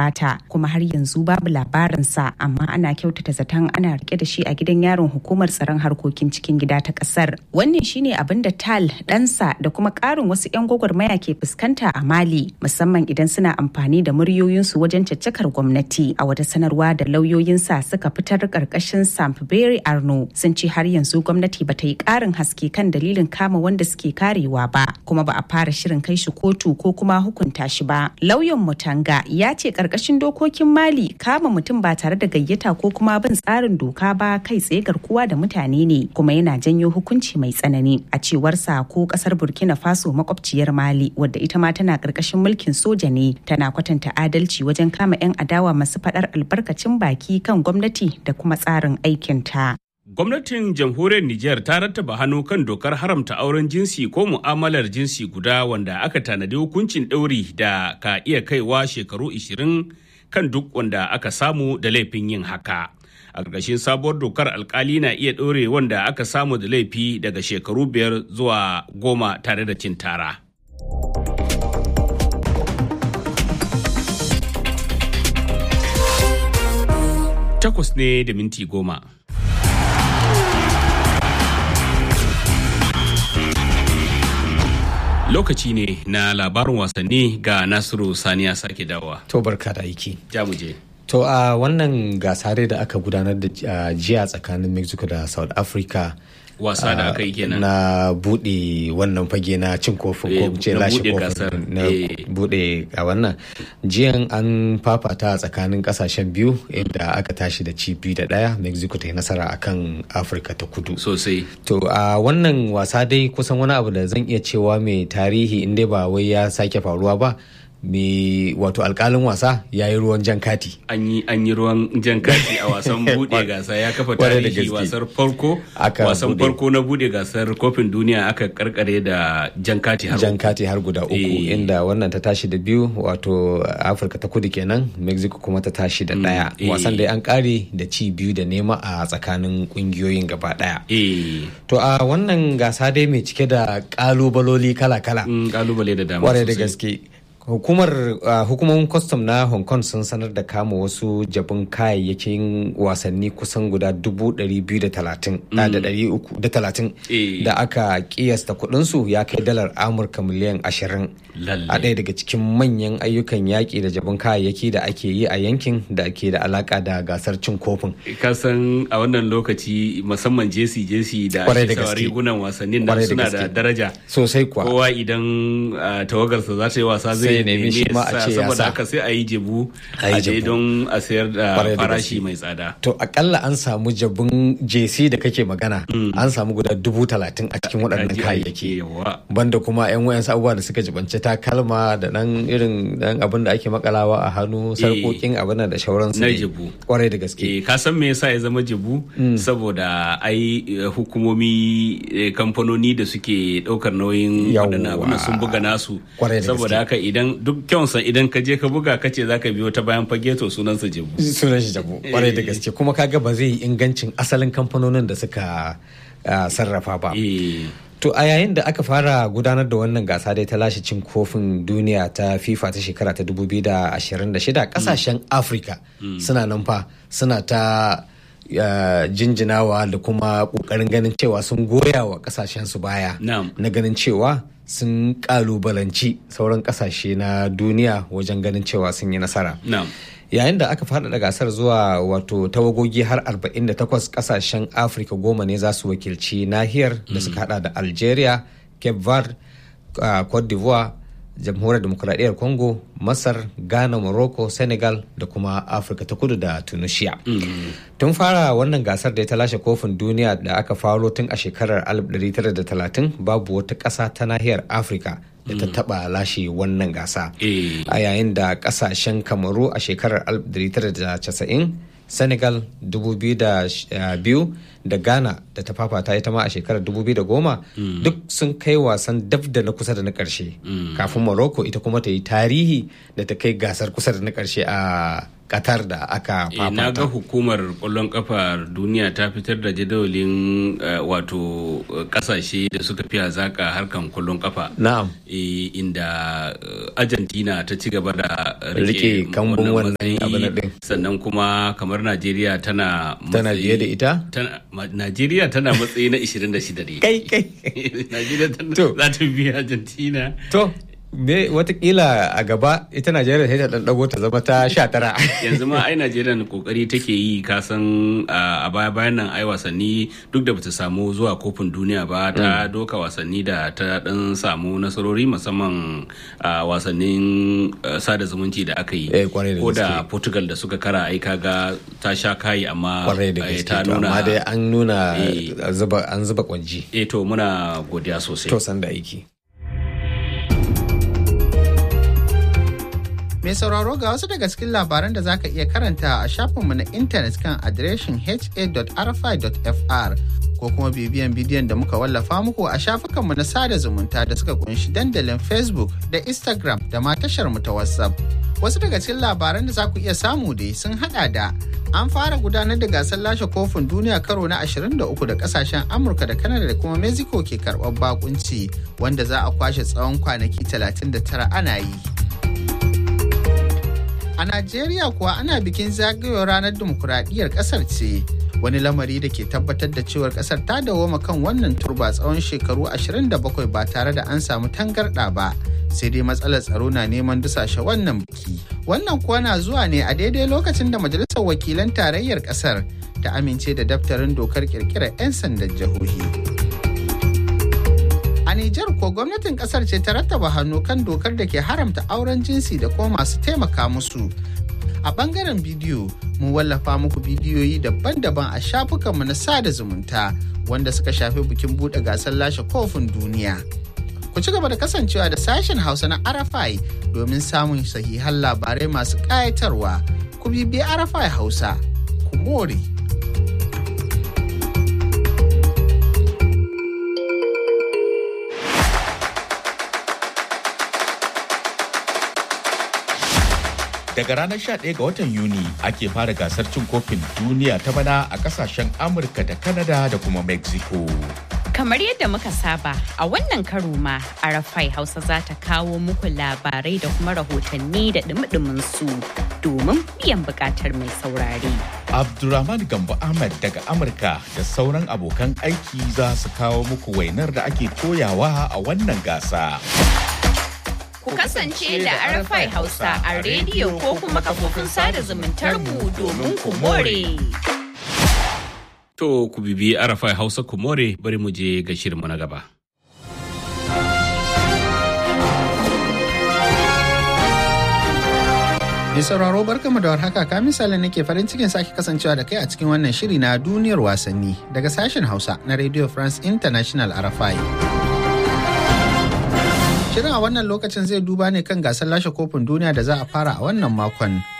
gabata kuma har yanzu babu labarinsa amma ana kyautata zaton ana rike da shi a gidan yaron hukumar tsaron harkokin cikin gida ta kasar wannan shine abin da tal ɗansa da kuma ƙarin wasu 'yan gwagwarmaya ke fuskanta a mali musamman idan suna amfani da muryoyinsu wajen caccakar gwamnati a wata sanarwa da lauyoyinsa suka fitar ƙarƙashin samfberry arno sun ce har yanzu gwamnati bata yi ƙarin haske kan dalilin kama wanda suke karewa ba kuma ba a fara shirin kai shi kotu ko kuma hukunta shi ba lauyan mutanga ya ce ƙarƙashin dokokin mali kama mutum ba tare da gayyata ko kuma bin tsarin doka ba kai tsaye garkuwa da mutane ne kuma yana janyo hukunci mai tsanani a cewar sa ko kasar burkina faso makwabciyar mali wadda ita ma tana karkashin mulkin soja ne tana kwatanta adalci wajen kama 'yan adawa masu fadar albarkacin baki kan gwamnati da kuma tsarin aikinta Gwamnatin jamhuriyar Nijar ta rattaba hannu kan dokar haramta auren jinsi ko mu'amalar jinsi guda wanda aka tanadi hukuncin ɗauri da ka iya kaiwa shekaru 20 kan duk wanda aka samu da laifin yin haka. A ƙarƙashin sabuwar dokar alkali na iya ɗore wanda aka samu da laifi daga shekaru biyar zuwa goma tare da cin tara. Takwas ne da minti goma. lokaci ne na labarin wasanni ga nasiru saniya sake dawa to barka da aiki jamuje to a wannan gasa da aka gudanar da jiya tsakanin mexico da south africa wasa da aka yi kenan na bude wannan fage na cin kofin ko ce lashe kofin na bude a wannan jiyan an fafata a tsakanin kasashen biyu inda aka tashi da ci biyu da daya mexico ta yi nasara akan afirka ta kudu sosai to a wannan wasa dai kusan wani abu da zan iya cewa mai tarihi inda ba wai ya sake faruwa ba me wato alkalin wasa ya yi ruwan jan kati an yi ruwan jan kati a wasan bude gasa ya kafa tarihi wasar farko wasan farko na bude gasar kofin duniya aka karkare da jan kati har jan kati har guda uku e. inda wannan ta tashi da biyu wato afirka ta kudu kenan mexico kuma ta tashi da daya mm. e. wasan da an kare da ci biyu da nema a tsakanin kungiyoyin gaba daya e. to a wannan gasa dai mai cike da kalubaloli kala-kala kalubale da dama kwarai da gaske hukumar uh, hukumomin kwastam na hong kong sun sanar da kama wasu jabin kayayyakin wasanni kusan guda 230 da aka kiyasta kudinsu ya kai dalar amurka miliyan 20 a ɗaya daga cikin manyan ayyukan yaƙi da jabin kayayyaki da ake yi a yankin da ke da alaka da gasar cin kofin kasan a wannan lokaci musamman jesi jesi da ake sawa rigunan wasannin nan suna da daraja sosai kuwa kowa idan uh, tawagarsa za ta yi wasa zai ya nemi shi ma a ce ya saboda haka sai a yi jebu a je don a sayar da farashi mai tsada to akalla an samu jabun jc da kake magana an samu guda dubu talatin a cikin waɗannan kayayyaki banda kuma yan wayan abubuwa da suka jibanci takalma da dan irin dan abin da ake makalawa a hannu sarkokin abin da shauransu na jebu kwarai da gaske ka san me yasa ya zama jebu saboda ai hukumomi kamfanoni da suke ɗaukar nauyin waɗannan abin sun buga nasu saboda haka idan duk kyansa idan ka je ka buga ka ce zaka biyo ta bayan fage to sunansa jabu sunan shi jabu kwarai da gaske kuma kaga ba zai yi ingancin asalin kamfanonin da suka sarrafa ba to a yayin da aka fara gudanar da wannan gasa dai ta lashe cin kofin duniya ta fifa ta shekara ta 2026 kasashen afirka suna nan fa suna ta Uh, jinjinawa da kuma kokarin ganin cewa sun goya wa kasashen su baya no. na ganin cewa sun kalubalanci sauran kasashe na duniya wajen ganin cewa sun yi nasara no. yayin da aka faɗaɗa gasar zuwa wato tawagogi har 48 kasashen afirka goma ne za su wakilci nahiyar da suka hada da algeria cape verde uh, cote d'ivoire jamhuriyar demokuraɗiyyar congo masar ghana morocco senegal da kuma afirka ta kudu da tunisia tun fara wannan gasar da ta lashe kofin duniya da aka faro tun a shekarar 1930 babu wata ƙasa ta nahiyar afirka da ta taba lashe wannan gasa a yayin da ƙasashen kamaru a shekarar 1990 senegal 2002 da ghana da ta fafata ita ma a shekarar 2010 duk sun kai wasan daf da na kusa da na karshe kafin morocco ita kuma ta yi tarihi da ta kai gasar kusa da na karshe a Qatar da aka Eh, na ga fafata. hukumar kwallon kafa duniya ta fitar da jadawalin eh, wato eh, kasashe da suka fi hazaka harkan kwallon kafa Na'am. Eh, inda eh, argentina ta ci gaba da Rike kambun wannan matsayi. abin nan ɗin. sannan kuma kamar najeriya tana Tana matsayi- biye da ita? tana- ma- najeriya tana matsayi na 26 ne Kai kai. najeriya tana To. za ta biya argentina To, me watakila a gaba ita Najeriya sai ta dan dago ta zama ta sha tara. yanzu ma ai najeriya na kokari take yi kasan a baya bayan nan ai wasanni duk da bata samu zuwa kofin duniya ba ta doka wasanni da ta dan samu nasarori musamman a wasannin eh, sada zumunci da aka yi Eh, kwarai da ko da gaske. portugal da suka kara ai kaga ta sha kayi amma Kwarai da eh, gaske. ta to nuna Amma dai an nuna Eh. zuba an zuba kwanji. eh to muna godiya sosai To san da aiki. Mai sauraro ga wasu daga cikin labaran da zaka iya karanta a shafinmu na intanet kan adireshin ha.rfi.fr ko kuma bibiyan bidiyon da muka wallafa muku a shafukanmu na sada zumunta da suka kunshi dandalin Facebook da Instagram da ma tashar mu ta WhatsApp. Wasu daga cikin labaran da za ku iya samu dai sun hada da an fara gudanar da gasar lashe kofin duniya karo na 23 da kasashen Amurka da Canada da kuma Mexico ke karɓar bakunci wanda za a kwashe tsawon kwanaki 39 ana yi. A Najeriya kuwa ana bikin zagayowar ranar dimokuraɗiyyar ƙasar ce. Wani lamari da ke tabbatar da cewar ƙasar ta dawoma kan wannan turba tsawon shekaru 27 ba tare da an samu tangarɗa ba. Sai dai matsalar tsaro na neman dusashe wannan biki. Wannan kuwa na zuwa ne a daidai lokacin da Majalisar Wakilan Tarayyar ƙasar ta amince da daftarin dokar ƙirƙirar 'yan sandan jihohi. A Nijar ko gwamnatin kasar ce ta rattaba hannu kan dokar da ke haramta auren jinsi da kuma masu taimaka musu. A bangaren bidiyo, mun wallafa muku bidiyoyi daban-daban a shafukanmu na sada zumunta wanda suka shafi bikin buɗe gasar lashe kofin duniya. Ku ci gaba da kasancewa da sashen Hausa na Arafai domin samun sahihan labarai masu ƙayatarwa. Ku bibiyi Arafai Hausa, ku more. Daga ranar 11 ga watan Yuni ake fara gasar cin kofin duniya ta bana a kasashen Amurka da Canada da kuma Mexico. Kamar yadda muka saba a wannan karo ma Arafai Hausa za ta kawo muku labarai da kuma rahotanni da dumi su domin biyan bukatar mai saurare. Abdulrahman Gambo Ahmad daga Amurka da sauran abokan aiki za su kawo muku wainar da ake toyawa a wannan gasa. Ku kasance da Arafai Hausa a rediyo ko kuma kafofin sada zumuntar mu domin ku more. to ku bibi arafai hausa ku more bari mu je ga shirinmu na gaba Mai sauraro barkamu da warhaka ka misali nake farin cikin sake kasancewa da kai a cikin wannan shiri na duniyar wasanni daga sashen Hausa na Radio France International RFI. Shirin a wannan lokacin zai duba ne kan gasar lashe kofin duniya da za a fara a wannan makon